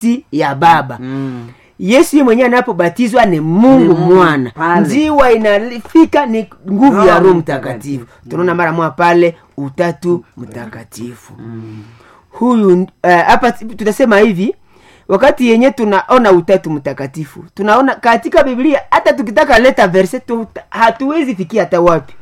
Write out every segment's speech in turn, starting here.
nafsi ya baba Mm. yesu ye mwenyewe anapobatizwa ni mungu Ni Mungu mwana pale. njiwa inafika ni nguvu ya Roho roho Mtakatifu. mtakatifu tunaona mara moja pale utatu mtakatifu huyu eh, hapa tutasema hivi wakati yenye tunaona utatu mtakatifu tunaona katika biblia hata tukitaka leta verse tu, hatuwezi fikia hata wapi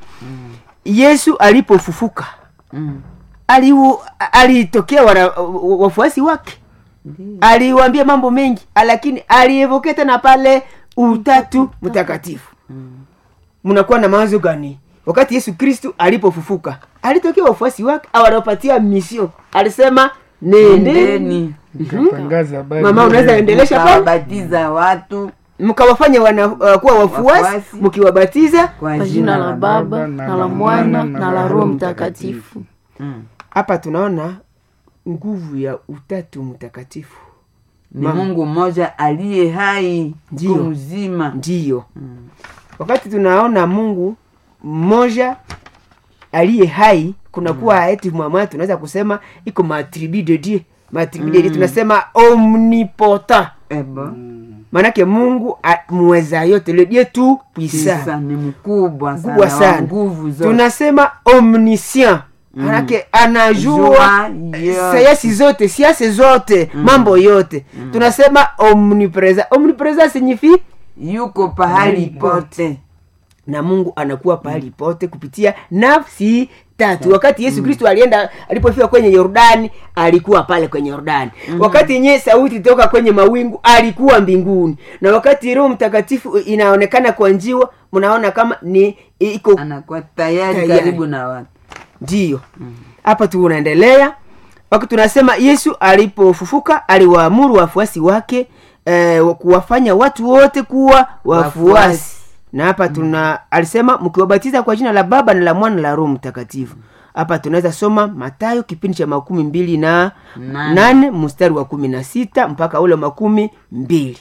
yesu alipofufuka Mm. aliu- alitokea wana- wafuasi wake aliwaambia mambo mengi lakini alievoke tena pale utatu mtakatifu mnakuwa na mawazo gani wakati yesu kristu alipofufuka alitokea wafuasi wake awanapatia misio alisema nendeni Nendeni Tangaza habari mama unaweza njema. endelesha pale mkawabatiza watu mkawafanya wana uh, kuwa wafuasi Wafuasi. mkiwabatiza kwa kwa jina la baba na la mwana na la roho mtakatifu Mm. hapa tunaona nguvu ya utatu mtakatifu ni Mama. mungu mmoja aliye hai Ndiyo. siku mzima ndiyo wakati tunaona mungu mmoja aliye hai kunakuwa mm. eti mama tunaweza kusema iko matribu de dieu matribu de dieu tunasema omnipotent ebo maanake mungu a- muweza yote le dieu tout puissant Kisa ni mkubwa kubwa sana wa sana nguvu zote tunasema omniscient manake anajua Jua eh, yote. sayansi zote siasa zote mambo yote tunasema omnipresent omnipresent signifie yuko pahali pote na mungu anakuwa pahali pote kupitia nafsi tatu wakati yesu kristo alienda alipofika kwenye yordani alikuwa pale kwenye yordani wakati yenyewe sauti toka kwenye mawingu alikuwa mbinguni na wakati roho mtakatifu inaonekana kwa njiwa mnaona kama ni iko anakuwa tayari Tayari. karibu na watu ndiyo hapa tu unaendelea wakati tunasema yesu alipofufuka aliwaamuru wafuasi wake eh, kuwafanya watu wote kuwa wafuasi Wafuasi. na hapa tuna alisema mkiwabatiza kwa jina la baba na la mwana na la roho mtakatifu hapa tunaweza soma matayo kipindi cha makumi mbili na Nane. nane mstari wa kumi na sita mpaka ule makumi mbili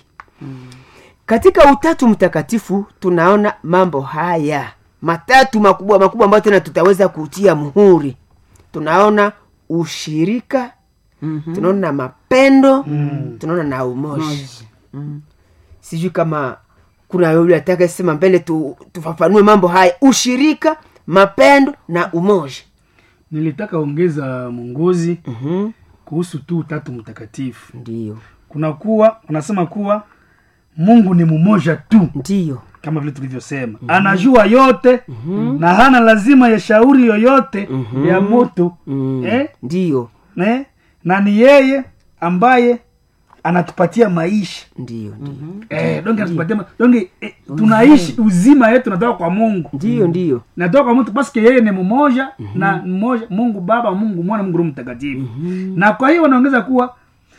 katika utatu mtakatifu tunaona mambo haya matatu makubwa makubwa ambayo tena tutaweza kutia muhuri tunaona ushirika Mhm. tunaona mapendo tunaona na umoja Mm. sijui kama kuna yule ataka sema mbele tu, tufafanue mambo haya ushirika mapendo na umoja nilitaka ongeza mwongozi mm-hmm. kuhusu tu utatu mtakatifu ndiyo kuna kuwa unasema kuwa mungu ni mmoja tu ndiyo kama vile tulivyosema mm-hmm. anajua yote mm-hmm. na hana lazima ya shauri yoyote mm-hmm. ya moto mm. eh? ndiyo eh? na ni yeye ambaye anatupatia maisha ndiyo ndiyo eh, donge anatupatia ma- donge eh, tunaishi uzima yetu natoka kwa mungu ndiyo ndiyo natoka kwa mtu paske yeye ni mmoja na mmoja mungu baba mungu mwana mungu roho mtakatifu na kwa hiyo wanaongeza kuwa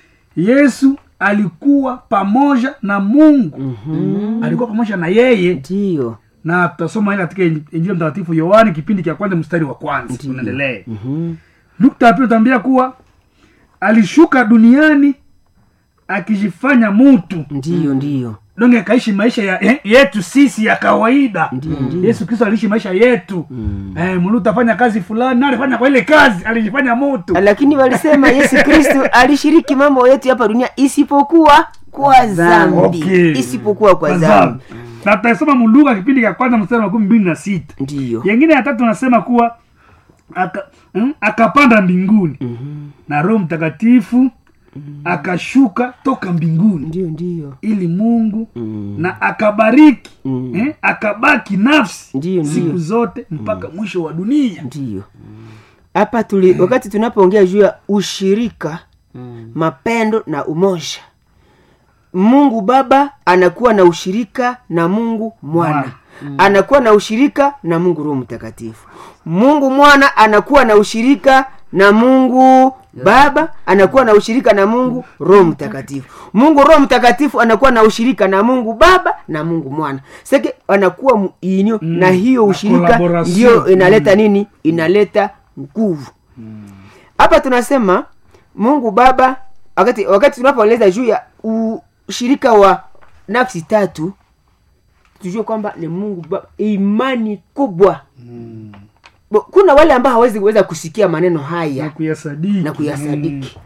yesu alikuwa pamoja na mungu alikuwa pamoja na yeye ndiyo na tutasoma ile katika Inji- injili ya mtakatifu yohani kipindi cha kwanza mstari wa kwanza Ndiyo. unaendelee Mhm. nukta ya pili utaambia kuwa alishuka duniani akijifanya mutu ndiyo ndiyo donge akaishi maisha ya, eh, yetu sisi ya kawaida yesu kristo aliishi maisha yetu mm. eh, mulu utafanya kazi fulani na alifanya kwa ile kazi alijifanya mutu lakini walisema yesu kristu alishiriki mambo yote hapa dunia isipokuwa kwa zambi Okay. isipokuwa kwa Kwa zambi na tutasoma muluka kipindi cha kwanza mstari wa makumi mbili na sita ndiyo yengine ya tatu nasema kuwa aka, mm, akapanda mbinguni Mhm. na roho mtakatifu akashuka toka mbinguni ndiyo ndiyo ili mungu Mm. na akabariki Mm. eh, akabaki nafsi Ndiyo, siku ndiyo. zote mpaka mwisho wa dunia ndiyo hapa tuli wakati tunapoongea juu ya ushirika mapendo na umoja mungu baba anakuwa na ushirika na mungu mwana anakuwa na ushirika na mungu roho mtakatifu mungu mwana anakuwa na ushirika na mungu baba anakuwa na ushirika na mungu roho mtakatifu mungu roho mtakatifu anakuwa na ushirika na mungu baba na mungu mwana seke anakuwa muinio Mm, na hiyo na ushirika collaboration. ndio inaleta nini inaleta nguvu hapa tunasema mungu baba wakati wakati tunapoeleza juu ya ushirika wa nafsi tatu tujue kwamba ni mungu baba imani kubwa Bo- kuna wale ambao hawezi kuweza kusikia maneno na haya kuyasadiki na kuyasadiki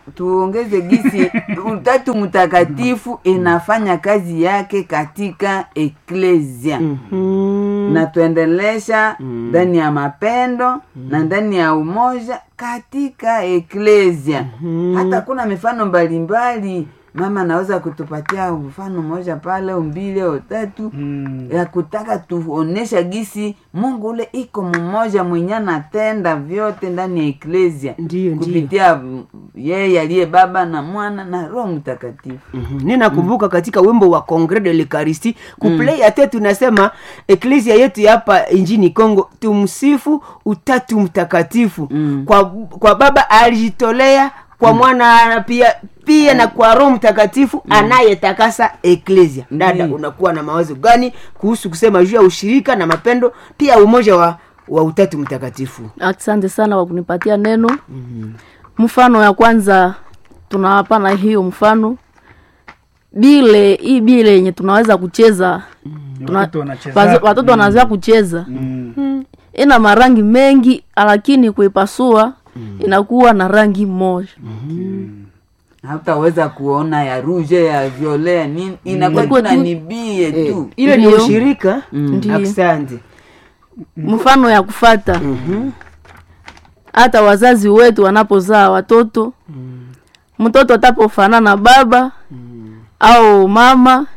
tuongeze gisi utatu mtakatifu inafanya kazi yake katika eklesia Mhm. na tuendelesha ndani ya mapendo na ndani ya umoja katika eklesia hata kuna mifano mbalimbali mama anaweza kutupatia mfano mmoja pale au mbili au tatu Mm. ya kutaka tuonesha gisi mungu ule iko mmoja mwenye anatenda vyote ndani ya eklesia Ndiyo, ndiyo. kupitia mm, yeye aliye baba na mwana na roho mtakatifu Mhm. ninakumbuka katika wimbo wa congre de l'eucharistie kuplay ate tunasema eklesia yetu ya hapa injini congo tumsifu utatu mtakatifu Mm. kwa, kwa baba alijitolea kwa mwana pia pia na kwa roho mtakatifu anayetakasa eklesia dada Ndiyo. unakuwa na mawazo gani kuhusu kusema juu ya ushirika na mapendo pia umoja wa, wa utatu mtakatifu asante sana kwa kunipatia neno mfano ya kwanza tunawapana hiyo mfano bile hii bile yenye tunaweza kucheza tuna- Watoto wanacheza. wazo- watoto wanazoea kucheza Mm. ina marangi mengi lakini kuipasua inakuwa na rangi moja hautaweza kuona ya ruje ya viole ya nini inakuwa Inakuwa tu na tu- nibie Eh, tu ile ni Ndiyo. ushirika Ndiyo. asante mfano ya kufata hata wazazi wetu wanapozaa watoto mtoto atapofanana na baba au mama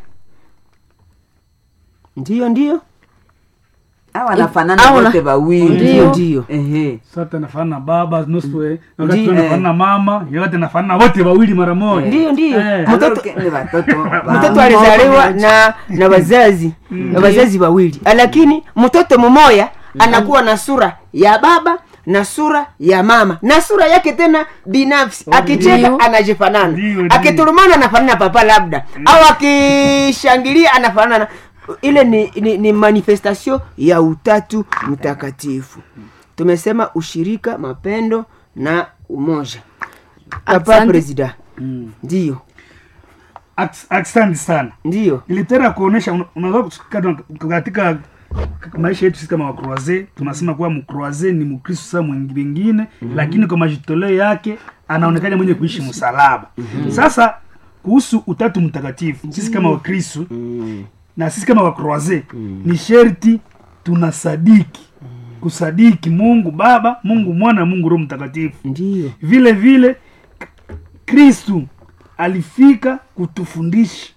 ndiyo ndiyo au wanafanana au na- wote wawili ndiyo ndiyo ehe sasa nafanana na baba nusu eh, wakati Ndiyo. nafanana na mama yote nafanana wote wawili mara moja ndiyo ndiyo Eh. mtoto Aloke ni watoto mtoto alizaliwa na na wazazi na wazazi wawili lakini mtoto mmoya anakuwa na sura ya baba na sura ya mama na sura yake tena binafsi akicheka Ndiyo. anajifanana Ndiyo, ndiyo. akiturumana anafanana na papa labda au akishangilia anafanana na- ile ni, ni, ni manifestation ya utatu mtakatifu tumesema ushirika mapendo na umoja papa Asante. presida Mm. ndiyo Aks- asante sana ndiyo ilitera kuonesha una- unaweza kusikata katika maisha yetu sisi kama wakroaze tunasema kuwa mkroaze ni mkristo saa mwingine lakini kwa majitoleo yake anaonekana mwenye kuishi msalaba sasa kuhusu utatu mtakatifu sisi kama wakristo na sisi kama wakroaze ni sherti tunasadiki kusadiki mungu baba mungu mwana mungu roho mtakatifu ndiyo vile vile kristu alifika kutufundisha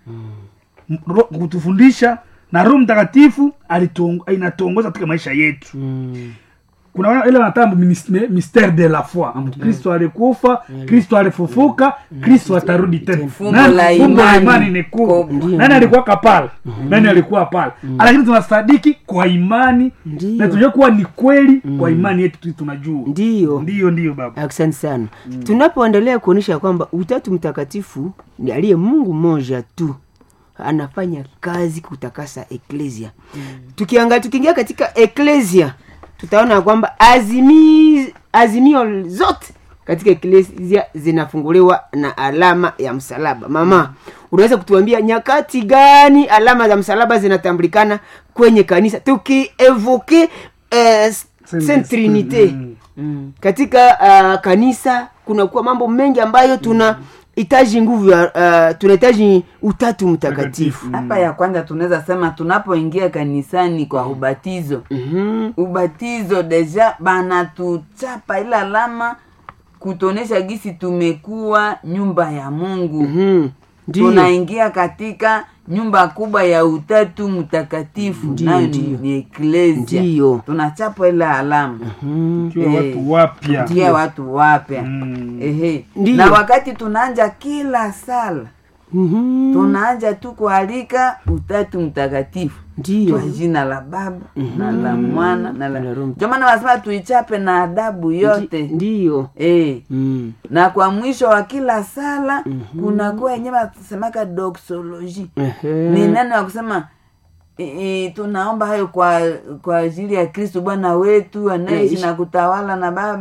Ro- kutufundisha na roho mtakatifu alituong- inatuongoza katika maisha yetu Mm. kuna wana- ile wanatamba mystère de la foi Ambapo kristo alikufa kristo alifufuka kristo atarudi tena Fumbo Nani- la fumbo la imani. imani ni kubwa Kubwa. nani alikuwa pale nani alikuwa pale lakini tunasadiki kwa imani Ndiyo. na tunajua kuwa ni kweli kwa imani yetu tu tunajua ndiyo ndiyo ndiyo baba asante sana tunapoendelea kuonyesha kwamba utatu mtakatifu ni aliye mungu mmoja tu anafanya kazi kutakasa eklesia tukiangalia tukiingia katika eklesia tutaona kwamba azimi, azimio zote katika eklesia zinafunguliwa na alama ya msalaba mama unaweza kutuambia nyakati gani alama za msalaba zinatambulikana kwenye kanisa tukievoke eh, Saint Trinite Mm. katika uh, kanisa kunakuwa mambo mengi ambayo tuna hitaji nguvu ya uh, tunahitaji utatu mtakatifu hapa ya kwanza tunaweza sema tunapoingia kanisani kwa ubatizo Mhm. ubatizo deja banatuchapa ile alama kutuonesha gisi tumekuwa nyumba ya mungu Mhm. ndiyo tunaingia katika nyumba kubwa ya utatu mtakatifu Ndiyo, nayo ni, ndiyo. ni eklesia Ndiyo. tunachapa ile alama Tukiwa Eh, watu wapya ndia watu wapya Mm. ehe Ndiyo. na wakati tunaanja kila sala Mhm. tunaanja tu kualika utatu mtakatifu ndiyo kwa jina la baba na la mwana na la Na Roho ndio maana wanasema tuichape na adabu yote ndiyo eh Mm. na kwa mwisho wa kila sala kunakuwa yenyewe wasemaka doxology Ehe. ni neno ya kusema e, e, tunaomba hayo kwa kwa ajili ya kristu bwana wetu anaishi Naishi. na kutawala na baba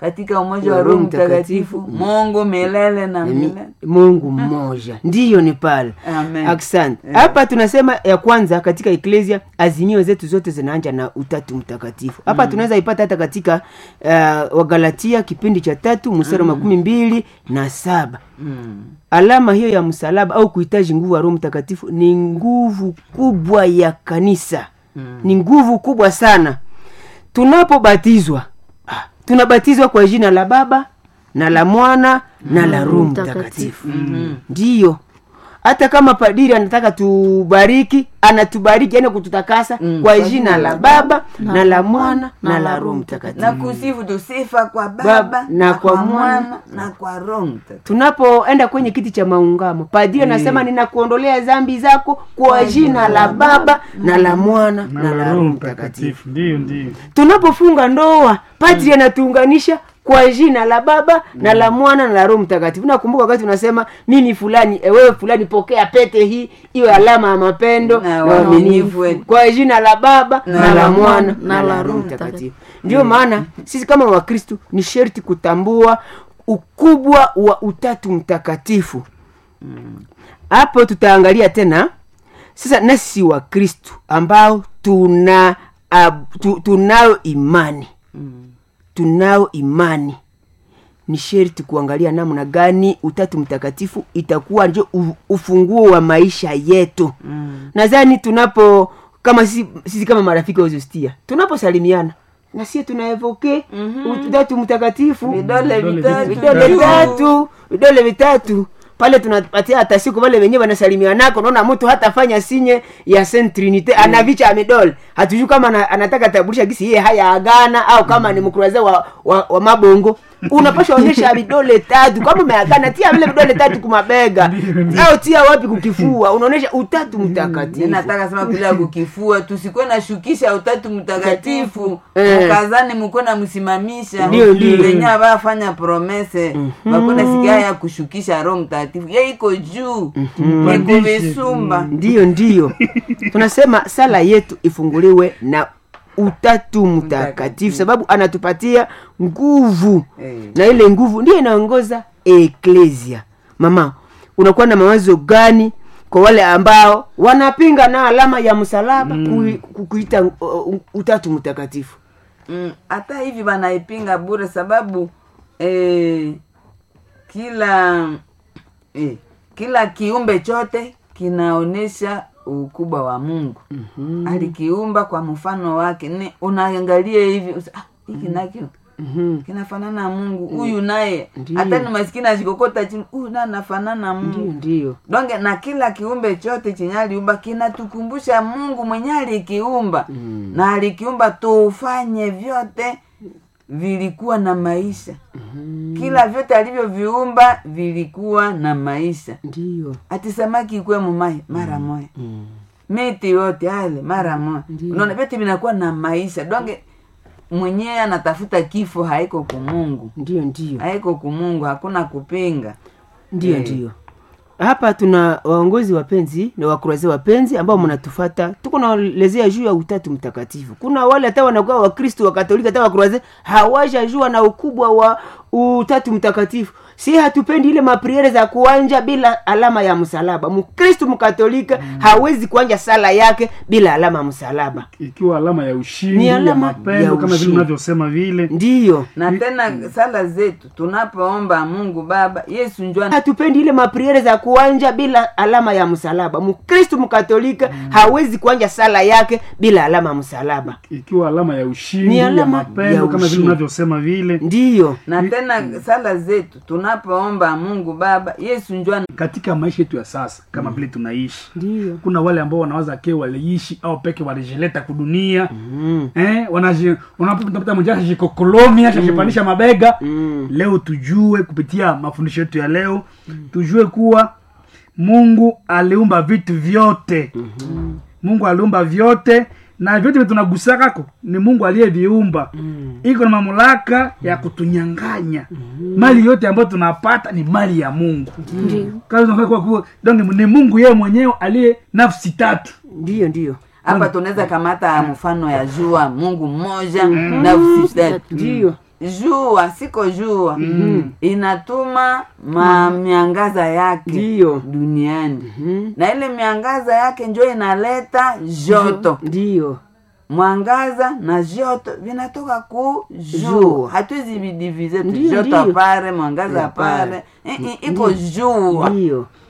katika umoja wa roho mtakatifu mungu milele na Ni milele mungu mmoja ndiyo ni pale Amen. asante hapa tunasema ya kwanza katika eklesia azimio zetu zote zinaanja na utatu mtakatifu hapa tunaweza ipata hata katika uh, wagalatia kipindi cha tatu mstari wa makumi mbili na saba Mm. alama hiyo ya msalaba au kuhitaji nguvu ya roho mtakatifu ni nguvu kubwa ya kanisa mm. ni nguvu kubwa sana tunapobatizwa ah, tunabatizwa kwa jina la baba na la mwana na la roho mtakatifu ndiyo hata kama padiri anataka tubariki anatubariki yani kututakasa kwa jina la baba na la mwana na la roho mtakatifu na kusifu tusifa kwa Baba, baba na kwa Mwana, na kwa roho mtakatifu tunapoenda kwenye kiti cha maungamo padri anasema ninakuondolea dhambi zako kwa jina la baba na la mwana na la roho mtakatifu ndio ndio tunapofunga ndoa padri anatuunganisha kwa jina la baba na la mwana na la roho mtakatifu nakumbuka wakati unasema mimi fulani eh, wewe fulani pokea pete hii iwe alama ya mapendo Na na uaminifu uaminifu wetu. kwa jina la baba na la mwana na na la la roho Roho mtakatifu ndio maana sisi kama wakristu ni sherti kutambua ukubwa wa utatu mtakatifu hapo tutaangalia tena sasa nasi wa kristu ambao tuna ab, tu, tunayo imani tunao imani ni sherti kuangalia namna gani utatu mtakatifu itakuwa ndio u- ufunguo wa maisha yetu mm. nadhani tunapo kama sisi, sisi kama marafiki wazostia tunaposalimiana na sie tunaevoke mm-hmm. utatu mtakatifu vidole vitatu vidole juu. vitatu vidole vitatu pale tunapatia hata siku wale wenyewe wanasalimia nako naona mtu hatafanya sinye ya Saint Trinite ana vicha ya midole hatujui kama ana, anataka tabulisha gisi yeye haya agana au kama ni mkuraze wa, wa, wa mabongo unapasha onyesha vidole tatu kama umeagana tia vile vidole tatu kumabega au tia wapi kukifua unaonyesha utatu mtakatifu ninataka sema bila kukifua tusikuwe na shukisha utatu mtakatifu Eh. mkazani mkuwe na msimamisha Ndio, ndio. venye avafanya promese bakuna sikia ya kushukisha roho mtakatifu ye iko juu iko visumba ndiyo ndiyo tunasema sala yetu ifunguliwe na utatu mtakatifu sababu anatupatia nguvu Eh. na ile nguvu ndiyo inaongoza eklesia mama unakuwa na mawazo gani kwa wale ambao wanapinga na alama ya msalaba kui- ku- kuita uh, uh, utatu mtakatifu Mm, hata hivi wanaipinga bure sababu eh, kila eh, kila kiumbe chote kinaonyesha ukubwa wa mungu mm-hmm. alikiumba kwa mfano wake ni unaangalia hivi usa- ah, hiki nakio Mhm. kinafanana na mungu huyu naye Ndiyo. hata ni maskini ashikokota chini huyu naye anafanana na ndiyo mungu ndiyo donge na kila kiumbe chote chenye aliumba kinatukumbusha mungu mwenye alikiumba mm. na alikiumba tufanye vyote vilikuwa na maisha mm. kila vyote alivyoviumba vilikuwa na maisha ndiyo ati samaki ikwe mumai mara moya mm. miti yote ale mara moya Ndiyo. unaona vyote vinakuwa na maisha donge mwenyewe anatafuta kifo haiko kumungu ndiyo ndiyo haiko kumungu hakuna kupinga ndiyo Eh. ndiyo hapa tuna waongozi wapenzi na wakurazi wapenzi ambao mnatufata tuko naelezea juu ya utatu mtakatifu kuna wale hata wanakuwa wakristo wakatolika hata wakuraze hawajajua na ukubwa wa utatu mtakatifu si hatupendi ile mapriere za kuanja bila alama ya msalaba mkristu mkatolika hawezi kuanja sala yake bila alama ya msalaba ikiwa alama ya ushindi Ni ya alama mapendo ya kama vile ushindi. unavyosema vile ndiyo na tena sala zetu tunapoomba mungu baba yesu njua hatupendi ile mapriere za kuanja bila alama ya msalaba mkristu mkatolika hawezi kuanja sala yake bila alama ya msalaba ikiwa alama ya ushindi Ni ya alama mapendo ya kama vile ushindi. unavyosema vile ndiyo na tena sala zetu tunapoomba mungu baba yesu njua katika maisha yetu ya sasa kama vile tunaishi ndiyo kuna wale ambao wanawaza ke waliishi au peke walijileta kudunia mm. eh, wanaji- unapata mmoja ashajikokolomi ashajipandisha mabega Mm. leo tujue kupitia mafundisho yetu ya leo tujue kuwa mungu aliumba vitu vyote mm-hmm. mungu aliumba vyote na vyote vile tunagusakako ni mungu aliyeviumba mm. iko na mamlaka ya kutunyanganya mm. mali yote ambayo tunapata ni mali ya mungu ndio Kazi tunafanya kuwa kuwa- donc ni mungu yeye mwenyewe aliye nafsi tatu ndiyo ndiyo hapa tunaweza kamata mfano ya jua mungu mmoja nafsi tatu ndiyo jua siko jua inatuma ma miangaza yake Ndiyo. duniani Mhm. na ile miangaza yake njo inaleta joto ndiyo mwangaza na joto vinatoka ku jua Jua. hatuwezi vidivize tu Ndiyo, joto ndiyo. apare mwangaza Apare. apare I- i- iko jua ndiyo